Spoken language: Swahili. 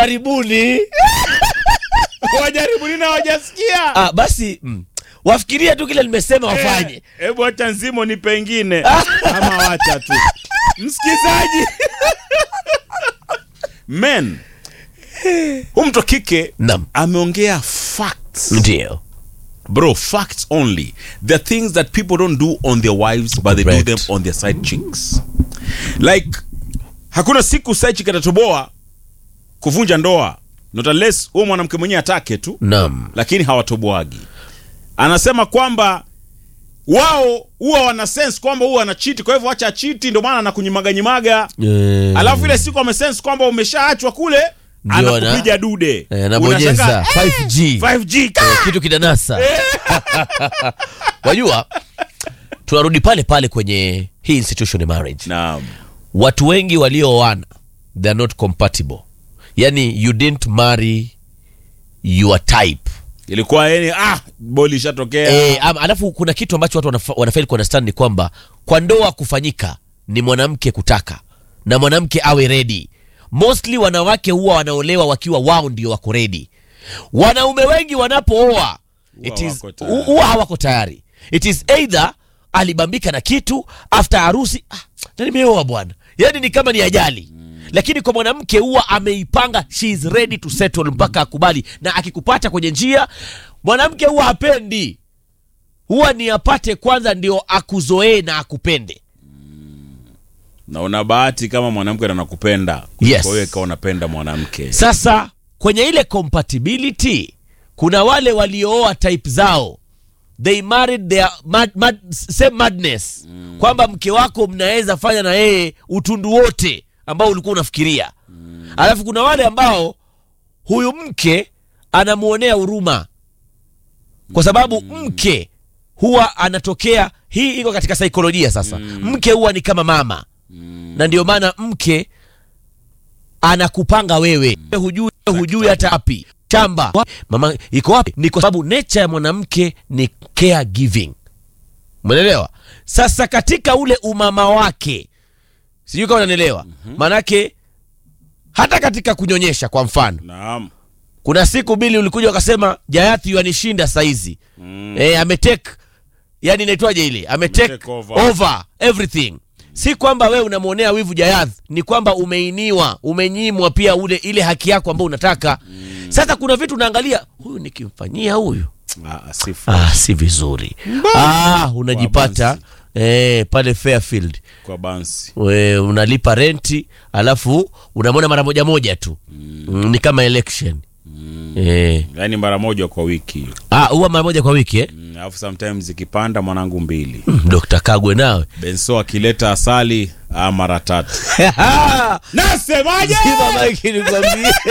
jaribuni wajaribu nini hawajasikia ah, basi mm, wafikirie tu kile nimesema wafanye Eh, hebu acha nzimo ni pengine ama wacha tu msikizaji men hu mtu wa kike Naam. ameongea facts ndio bro facts only the are things that people don't do on their wives but they do Correct. them on their side chicks like hakuna siku side chick atatoboa kuvunja ndoa not unless huo mwanamke mwenyewe atake tu nam lakini hawatoboagi anasema kwamba wao huwa wana sense kwamba huwa anachiti kwa hivyo acha achiti ndio maana anakunyimaganyimaga Eh, alafu ile siku amesense kwamba umeshaachwa kule Ndio ana- anakupiga dude eh, anabonyeza Unashangaa, 5G 5G ka! Eh, kitu kinanasa wajua tunarudi pale pale kwenye hii institution ya marriage Naam. watu wengi walioana they are not compatible yani you didn't marry your type ilikuwa yani ah boli ishatokea e, alafu kuna kitu ambacho watu wanafa- wanafeli kuunderstand ni kwamba kwa ndoa kufanyika ni mwanamke kutaka na mwanamke awe ready mostly wanawake huwa wanaolewa wakiwa wao ndio wako ready wanaume wengi wanapooa it is- wako tayari. huwa hawako tayari it is either alibambika na kitu after harusi ah, na nimeoa bwana yani ni kama ni ajali lakini kwa mwanamke huwa ameipanga she is ready to settle mpaka akubali na akikupata kwenye njia mwanamke huwa hapendi huwa ni apate kwanza ndio akuzoee na akupende na una bahati kama mwanamke anakupenda Yes. kwa hiyo ikawa unapenda mwanamke sasa kwenye ile compatibility kuna wale waliooa type zao they married their mad, mad, same madness mm. kwamba mke wako mnaweza fanya na yeye utundu wote ambao ulikuwa unafikiria mm. alafu kuna wale ambao huyu mke anamwonea huruma kwa sababu mke huwa anatokea hii iko katika saikolojia sasa mke huwa ni kama mama na ndio maana mke anakupanga wewe hujui hujui hata wapi shamba mama iko wapi ni kwa sababu nature ya mwanamke ni care giving umeelewa sasa katika ule umama wake sijui kama unanielewa maanake hata katika kunyonyesha kwa mfano naam kuna siku bili ulikuja ukasema jayathi yanishinda saizi mm. e, ametake yani inaitwaje ile ametake Ametake over. over everything si kwamba wewe unamwonea wivu jayath ni kwamba umeiniwa umenyimwa pia ule ile haki yako ambayo unataka mm. sasa kuna vitu unaangalia huyu nikimfanyia huyu ah, sifu ah, si vizuri ah, unajipata eh, pale fairfield kwa bansi we, unalipa renti alafu unamwona mara moja moja tu mm. ni kama election mm. eh. yaani mara moja kwa wiki ah, huwa mara moja kwa wiki eh? Mm, alafu sometimes ikipanda mwanangu mbili mm, Dr. Kagwe nawe benso akileta asali ah, mara tatu nasemaje Zima maiki nikwambie